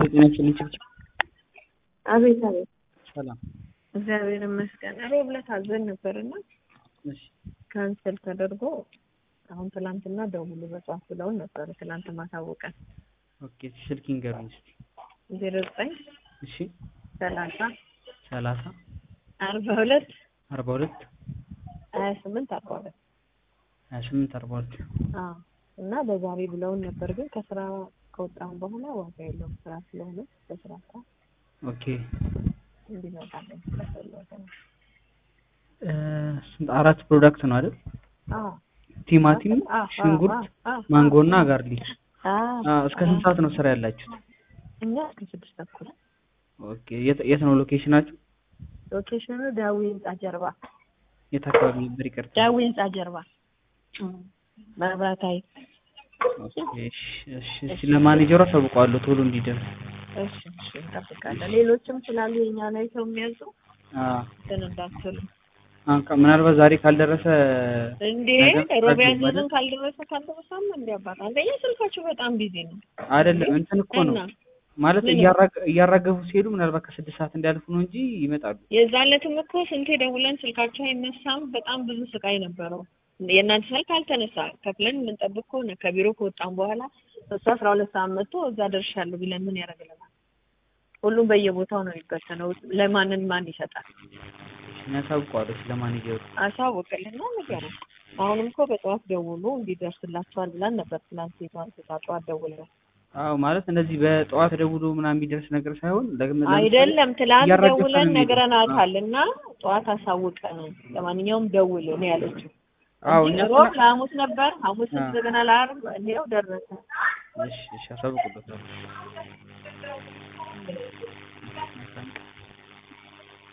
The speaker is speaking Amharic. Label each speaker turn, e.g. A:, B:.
A: ጤና ይስጥልኝ ችብችብ።
B: አቤት አቤት፣
A: ሰላም።
B: እግዚአብሔር ይመስገን። ሮብ ዕለት አዘን ነበርና
A: እሺ
B: ካንሰል ተደርጎ አሁን ትላንትና ደውሉ በጽዋት ብለውን ነበር። ትላንት ማሳወቀን
A: ኦኬ። ስልክ ይንገሩኝ እስኪ።
B: ዜሮ ዘጠኝ
A: እሺ
B: ሰላሳ
A: ሰላሳ
B: አርባ ሁለት
A: አርባ ሁለት
B: ሀያ ስምንት አርባ ሁለት
A: ሀያ ስምንት አርባ ሁለት
B: አዎ። እና በዛሬ ብለውን ነበር፣ ግን ከስራ ከወጣን በኋላ ዋጋ የለውም ስራ ስለሆነ በስራ ሰዓት
A: ኦኬ።
B: እንዲመጣለን ስለፈለገ ነው።
A: እ ስንት አራት ፕሮዳክት ነው አይደል?
B: አዎ
A: ቲማቲም፣
B: አዎ፣ አዎ፣
A: ሽንኩርት፣
B: አዎ፣ አዎ፣
A: ማንጎ እና ጋርሊክ።
B: አዎ።
A: አ እስከ ስንት ሰዓት ነው ስራ ያላችሁት?
B: እኛ እስከ ስድስት ተኩል
A: ኦኬ። የት የት ነው ሎኬሽናችሁ?
B: ሎኬሽኑ ዳዊ ህንጻ ጀርባ
A: የት አካባቢ ነበር? ይቅርታ።
B: ዳዊ ህንጻ ጀርባ መብራት ኃይል።
A: ኦኬ። እሺ እሺ። እሺ ለማኔጀሩ አሳውቀዋለሁ ቶሎ እንዲደርስ።
B: እሺ እሺ፣ እንጠብቃለን። ሌሎችም ስላሉ የኛ ላይ ሰው የሚያዙ
A: አ
B: እንትን እንዳትሉ
A: አንካ ምናልባት ዛሬ ካልደረሰ
B: እንዴ
A: ነገ
B: ሮብ
A: ታዲያ
B: ያዘዝን ካልደረሰ ካልደረሰም እንዲ አባት አንደኛ ስልካችሁ በጣም ቢዚ ነው
A: አይደለም እንትን እኮ ነው
B: እና
A: ማለት
B: ምን?
A: እያራገ- እያራገፉ ሲሄዱ ምናልባት ከስድስት ሰዓት እንዲያልፉ ነው እንጂ ይመጣሉ።
B: የዛለትም እኮ ስንቴ ደውለን ስልካቸው አይነሳም። በጣም ብዙ ስቃይ ነበረው። የእናንተ ስልክ አልተነሳ ከፍለን የምንጠብቅ ከሆነ ከቢሮ ከወጣን በኋላ እሱ አስራ ሁለት ሰዓት መጥቶ እዛ ደርሻለሁ ቢለን ምን ያደርግልናል? ሁሉም በየቦታው ነው የሚበተነው። ለማንን ማን ይሰጣል?
A: እኛ አሳውቀዋለሁ ስለማኔጀሩ።
B: አሳውቅልና ነገር አሁንም እኮ በጠዋት ደውሉ እንዲደርስላቸዋል ብለን ነበር ትናንት ሴቷን ሴቷ ጠዋት ደውለን
A: አዎ ማለት እንደዚህ በጠዋት ደውሎ ምናምን የሚደርስ ነገር ሳይሆን ለግም ለምሳሌ
B: አይደለም ትላንት
A: እያራገፈ ነው
B: ደውለን
A: የሚሄደው።
B: ነግረናታል እና ጠዋት አሳውቀን ለማንኛውም ደውል ነው ያለችው።
A: አዎ
B: እንጂ
A: እኛ
B: ሮብ ለሐሙስ ነበር ሐሙስ
A: አዎ።
B: እንደገና ለዓርብ ይኸው ደረሰ።
A: እሺ እሺ አሳውቅበታለሁ።